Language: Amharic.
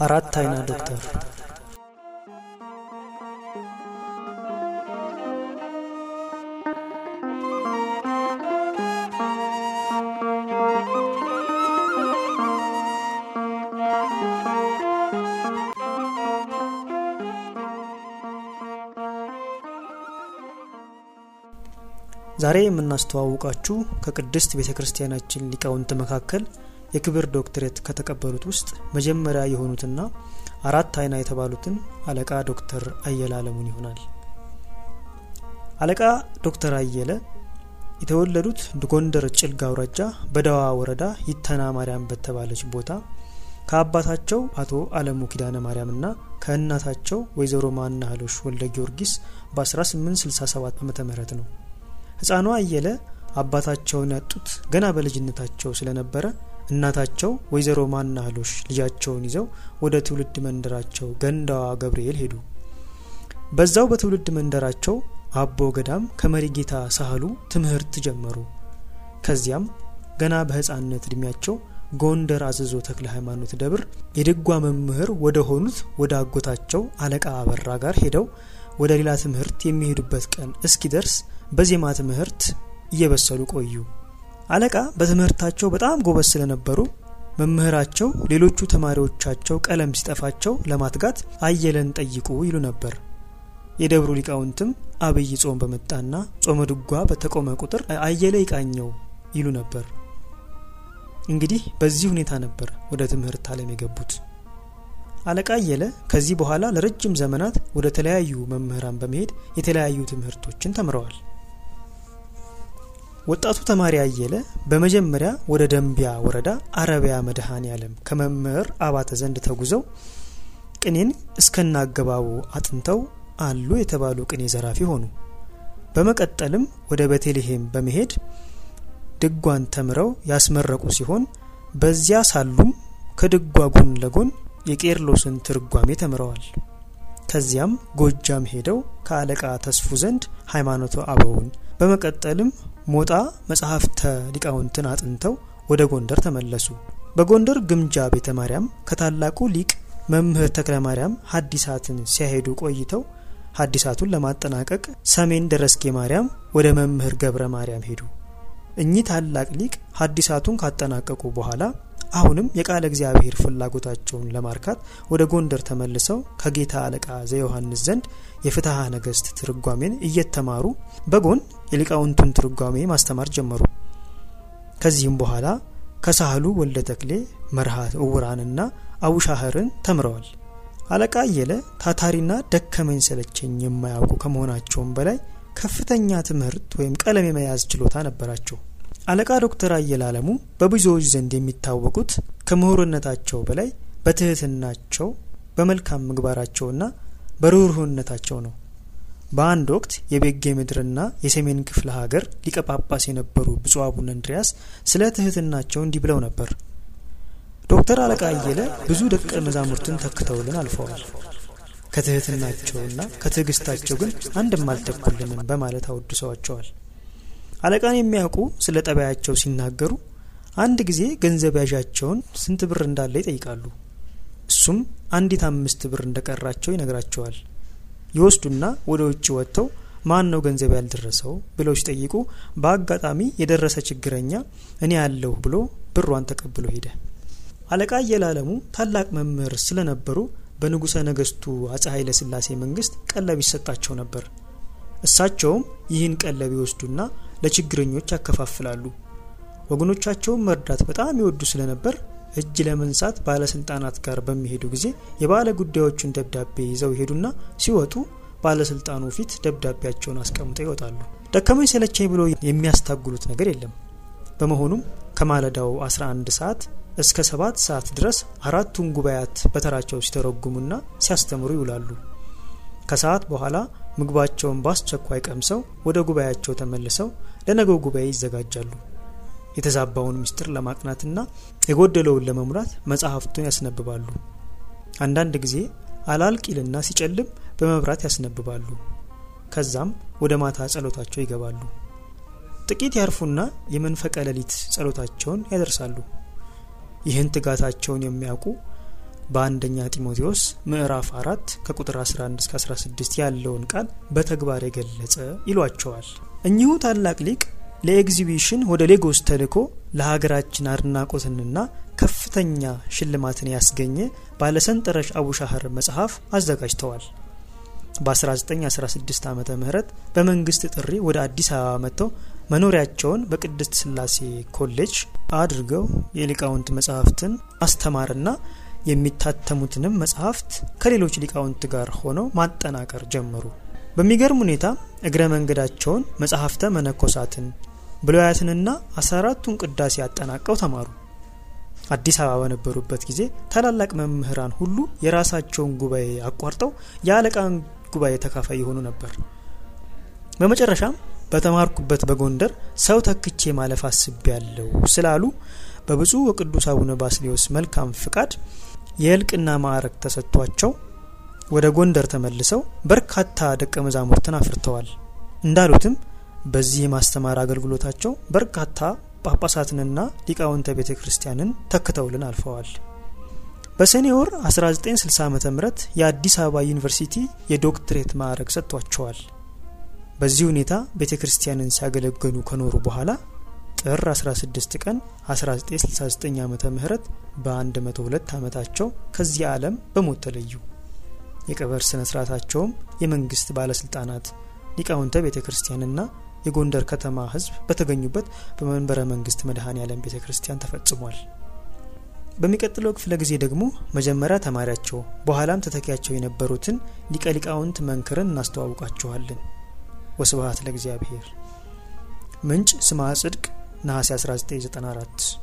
አራት አይና ዶክተር ዛሬ የምናስተዋውቃችሁ ከቅድስት ቤተ ክርስቲያናችን ሊቃውንት መካከል የክብር ዶክትሬት ከተቀበሉት ውስጥ መጀመሪያ የሆኑትና አራት አይና የተባሉትን አለቃ ዶክተር አየለ አለሙን ይሆናል። አለቃ ዶክተር አየለ የተወለዱት ጎንደር ጭልጋ አውራጃ በደዋ ወረዳ ይተና ማርያም በተባለች ቦታ ከአባታቸው አቶ አለሙ ኪዳነ ማርያምና ከእናታቸው ወይዘሮ ማናህሎሽ ወልደ ጊዮርጊስ በ1867 ዓ ም ነው። ህፃኗ አየለ አባታቸውን ያጡት ገና በልጅነታቸው ስለነበረ እናታቸው ወይዘሮ ማናህሎሽ ልጃቸውን ይዘው ወደ ትውልድ መንደራቸው ገንዳዋ ገብርኤል ሄዱ። በዛው በትውልድ መንደራቸው አቦ ገዳም ከመሪ ጌታ ሳህሉ ትምህርት ጀመሩ። ከዚያም ገና በህፃንነት እድሜያቸው ጎንደር አዘዞ ተክለ ሃይማኖት ደብር የድጓ መምህር ወደ ሆኑት ወደ አጎታቸው አለቃ አበራ ጋር ሄደው ወደ ሌላ ትምህርት የሚሄዱበት ቀን እስኪደርስ በዜማ ትምህርት እየበሰሉ ቆዩ። አለቃ በትምህርታቸው በጣም ጎበዝ ስለነበሩ መምህራቸው ሌሎቹ ተማሪዎቻቸው ቀለም ሲጠፋቸው ለማትጋት አየለን ጠይቁ ይሉ ነበር። የደብሩ ሊቃውንትም አብይ ጾም በመጣና ጾመ ድጓ በተቆመ ቁጥር አየለ ይቃኘው ይሉ ነበር። እንግዲህ በዚህ ሁኔታ ነበር ወደ ትምህርት ዓለም የገቡት። አለቃ አየለ ከዚህ በኋላ ለረጅም ዘመናት ወደ ተለያዩ መምህራን በመሄድ የተለያዩ ትምህርቶችን ተምረዋል። ወጣቱ ተማሪ አየለ በመጀመሪያ ወደ ደንቢያ ወረዳ አረቢያ መድኃኔ ዓለም ከመምህር አባተ ዘንድ ተጉዘው ቅኔን እስከናገባቡ አጥንተው አሉ የተባሉ ቅኔ ዘራፊ ሆኑ። በመቀጠልም ወደ ቤተልሔም በመሄድ ድጓን ተምረው ያስመረቁ ሲሆን በዚያ ሳሉም ከድጓ ጎን ለጎን የቄርሎስን ትርጓሜ ተምረዋል። ከዚያም ጎጃም ሄደው ከአለቃ ተስፉ ዘንድ ሃይማኖተ አበውን በመቀጠልም ሞጣ መጽሐፍተ ሊቃውንትን አጥንተው ወደ ጎንደር ተመለሱ። በጎንደር ግምጃ ቤተ ማርያም ከታላቁ ሊቅ መምህር ተክለ ማርያም ሀዲሳትን ሲያሄዱ ቆይተው ሀዲሳቱን ለማጠናቀቅ ሰሜን ደረስጌ ማርያም ወደ መምህር ገብረ ማርያም ሄዱ። እኚህ ታላቅ ሊቅ ሀዲሳቱን ካጠናቀቁ በኋላ አሁንም የቃለ እግዚአብሔር ፍላጎታቸውን ለማርካት ወደ ጎንደር ተመልሰው ከጌታ አለቃ ዘዮሐንስ ዘንድ የፍትሐ ነገሥት ትርጓሜን እየተማሩ በጎን የሊቃውንቱን ትርጓሜ ማስተማር ጀመሩ። ከዚህም በኋላ ከሳህሉ ወልደ ተክሌ መርሃ እውራንና አቡሻህርን ተምረዋል። አለቃ አየለ ታታሪና ደከመኝ ሰለቸኝ የማያውቁ ከመሆናቸውም በላይ ከፍተኛ ትምህርት ወይም ቀለም የመያዝ ችሎታ ነበራቸው። አለቃ ዶክተር አየለ አለሙ በብዙዎች ዘንድ የሚታወቁት ከምሁርነታቸው በላይ በትህትናቸው በመልካም ምግባራቸውና በርኅሩህነታቸው ነው። በአንድ ወቅት የቤጌ ምድርና የሰሜን ክፍለ ሀገር ሊቀ ጳጳስ የነበሩ ብፁዕ አቡነ እንድሪያስ ስለ ትህትናቸው እንዲህ ብለው ነበር። ዶክተር አለቃ አየለ ብዙ ደቀ መዛሙርትን ተክተውልን አልፈዋል። ከትህትናቸውና ከትዕግስታቸው ግን አንድም አልተኩልንም በማለት አወድሰዋቸዋል። አለቃን የሚያውቁ ስለ ጠባያቸው ሲናገሩ አንድ ጊዜ ገንዘብ ያዣቸውን ስንት ብር እንዳለ ይጠይቃሉ። እሱም አንዲት አምስት ብር እንደቀራቸው ይነግራቸዋል። ይወስዱና ወደ ውጭ ወጥተው ማን ነው ገንዘብ ያልደረሰው ብለው ሲጠይቁ በአጋጣሚ የደረሰ ችግረኛ እኔ ያለሁ ብሎ ብሯን ተቀብሎ ሄደ። አለቃ አየለ አለሙ ታላቅ መምህር ስለነበሩ በንጉሠ ነገስቱ አጼ ኃይለ ሥላሴ መንግስት ቀለብ ይሰጣቸው ነበር። እሳቸውም ይህን ቀለብ ይወስዱና ለችግረኞች ያከፋፍላሉ። ወገኖቻቸውን መርዳት በጣም ይወዱ ስለነበር እጅ ለመንሳት ባለስልጣናት ጋር በሚሄዱ ጊዜ የባለ ጉዳዮቹን ደብዳቤ ይዘው ይሄዱና ሲወጡ ባለስልጣኑ ፊት ደብዳቤያቸውን አስቀምጠው ይወጣሉ። ደከመኝ ሰለቸኝ ብሎ የሚያስታጉሉት ነገር የለም። በመሆኑም ከማለዳው 11 ሰዓት እስከ ሰባት ሰዓት ድረስ አራቱን ጉባኤያት በተራቸው ሲተረጉሙና ሲያስተምሩ ይውላሉ። ከሰዓት በኋላ ምግባቸውን በአስቸኳይ ቀምሰው ወደ ጉባኤያቸው ተመልሰው ለነገው ጉባኤ ይዘጋጃሉ። የተዛባውን ምስጢር ለማቅናትና የጎደለውን ለመሙላት መጽሐፍቱን ያስነብባሉ። አንዳንድ ጊዜ አላልቂልና ሲጨልም በመብራት ያስነብባሉ። ከዛም ወደ ማታ ጸሎታቸው ይገባሉ። ጥቂት ያርፉና የመንፈቀ ሌሊት ጸሎታቸውን ያደርሳሉ። ይህን ትጋታቸውን የሚያውቁ በአንደኛ ጢሞቴዎስ ምዕራፍ አራት ከቁጥር 11 እስከ 16 ያለውን ቃል በተግባር የገለጸ ይሏቸዋል። እኚሁ ታላቅ ሊቅ ለኤግዚቢሽን ወደ ሌጎስ ተልኮ ለሀገራችን አድናቆትንና ከፍተኛ ሽልማትን ያስገኘ ባለሰንጠረዥ አቡሻህር መጽሐፍ አዘጋጅተዋል። በ1916 ዓ ም በመንግስት ጥሪ ወደ አዲስ አበባ መጥተው መኖሪያቸውን በቅድስት ስላሴ ኮሌጅ አድርገው የሊቃውንት መጽሐፍትን ማስተማርና የሚታተሙትንም መጽሐፍት ከሌሎች ሊቃውንት ጋር ሆነው ማጠናቀር ጀመሩ። በሚገርም ሁኔታ እግረ መንገዳቸውን መጽሐፍተ መነኮሳትን ብሉያትንና አስራ አራቱን ቅዳሴ አጠናቀው ተማሩ። አዲስ አበባ በነበሩበት ጊዜ ታላላቅ መምህራን ሁሉ የራሳቸውን ጉባኤ አቋርጠው የአለቃን ጉባኤ ተካፋይ የሆኑ ነበር። በመጨረሻም በተማርኩበት በጎንደር ሰው ተክቼ ማለፍ አስቤያለሁ ስላሉ በብፁዕ ወቅዱስ አቡነ ባስሌዎስ መልካም ፍቃድ የእልቅና ማዕረግ ተሰጥቷቸው ወደ ጎንደር ተመልሰው በርካታ ደቀ መዛሙርትን አፍርተዋል። እንዳሉትም በዚህ የማስተማር አገልግሎታቸው በርካታ ጳጳሳትንና ሊቃውንተ ቤተ ክርስቲያንን ተክተውልን አልፈዋል። በሰኔ ወር 1960 ዓ ም የአዲስ አበባ ዩኒቨርሲቲ የዶክትሬት ማዕረግ ሰጥቷቸዋል። በዚህ ሁኔታ ቤተ ክርስቲያንን ሲያገለግሉ ከኖሩ በኋላ ጥር 16 ቀን 1969 ዓ ም በ102 ዓመታቸው ከዚህ ዓለም በሞት ተለዩ። የቀብር ስነ ስርዓታቸውም የመንግስት ባለስልጣናት፣ ሊቃውንተ ቤተ ክርስቲያንና የጎንደር ከተማ ሕዝብ በተገኙበት በመንበረ መንግስት መድኃኔ ዓለም ቤተ ክርስቲያን ተፈጽሟል። በሚቀጥለው ክፍለ ጊዜ ደግሞ መጀመሪያ ተማሪያቸው በኋላም ተተኪያቸው የነበሩትን ሊቀ ሊቃውንት መንክርን እናስተዋውቃችኋለን። ወስብሐት ለእግዚአብሔር። ምንጭ ስምዐ ጽድቅ ነሐሴ 1994